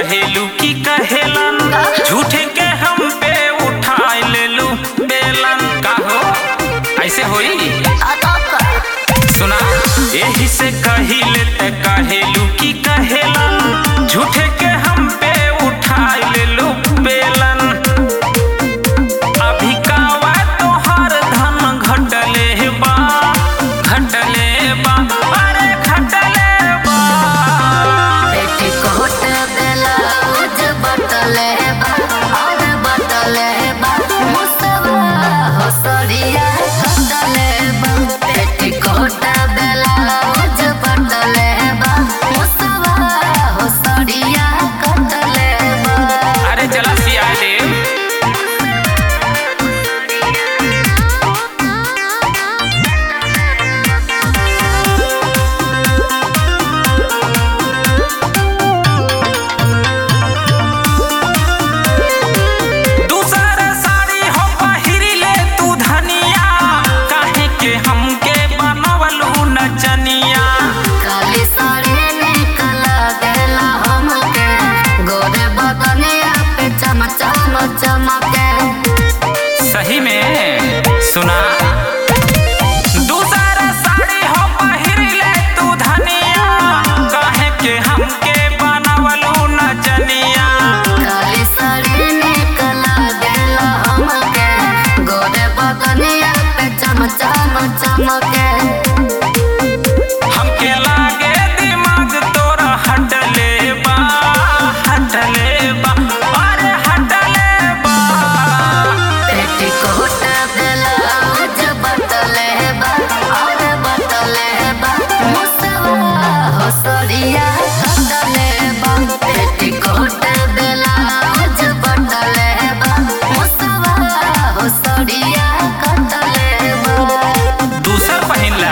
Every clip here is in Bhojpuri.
कहेलू की कहेलन झूठे के हम पे उठाए लेलू बेलन का हो ऐसे होई सुना यही से कहिले ते कहेलू की कहेलन झूठे के हम पे उठाए लेलू बेलन अभी कावा तोहर धन घटले बा घटले बा अरे घटले बा पेटीकोट ब्लाउज बटले बा और बटले बा मुसवा हो सड़िया कटले बा पेटीकोट ब्लाउज बटले बा मुसवा हो सड़िया कटले बा अरे चला सिया दे दूसर साड़ी हो पहिरी ले तू धनिया काहे के हमके बनवलू नचनिया काली साड़ी निकल गेला हमके गोरे बदनिया पे चम चम चमके सही में सुना दूसर साड़ी हो पहिरी ले तू धनिया काहे के हमके बनवलू नचनिया काली साड़ी निकल गेला हमके गोरे बदनिया पे चम चम चमके हमके लागे दिमाग तोरा हटले बा हटले बा अरे हटले बा पेटीकोट ब्लाउज बटले बा और बटले बा मुसवा हो सड़िया कटले बा पेटीकोट ब्लाउज बटले बा मुसवा हो सड़िया कटले बा दूसर पहिनला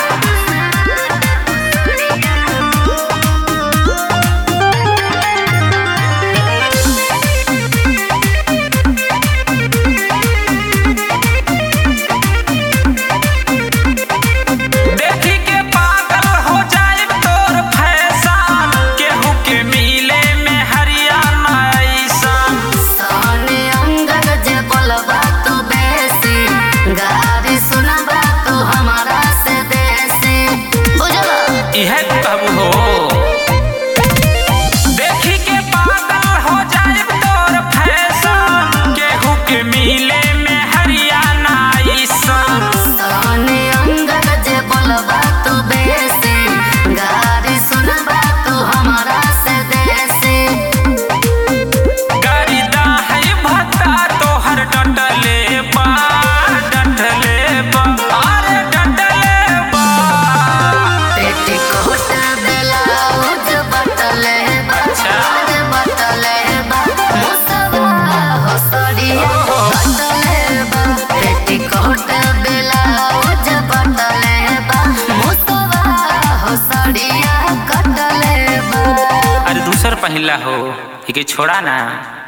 देखी के पागल हो जाए तोर फैशन केहू के मिले में हरियाणा ऐसन सोने अंगद जे बोलबा तू बेसी गारी सुनबा तू हमारा से देसी बुझला इहे कहबू हो देखी के पागल हो जाए तोर फैशन केहू के मिले में हरियाणा ऐसन सोने अंगद जे बोलबा तू बेसी गारी सुनबा तू हमारा से देसी गरिदा है भत्ता तोहर डटले बा डटले बा अरे डटले बा पेटीकोट ब्लाउज बटले बा अच्छा। और बटले बा मुसवा हो सड़िया कटले बा पेटीकोट ब्लाउज बटले बा मुसवा हो सड़िया कटले बा अरे दूसर पहिला हो इके छोड़ा ना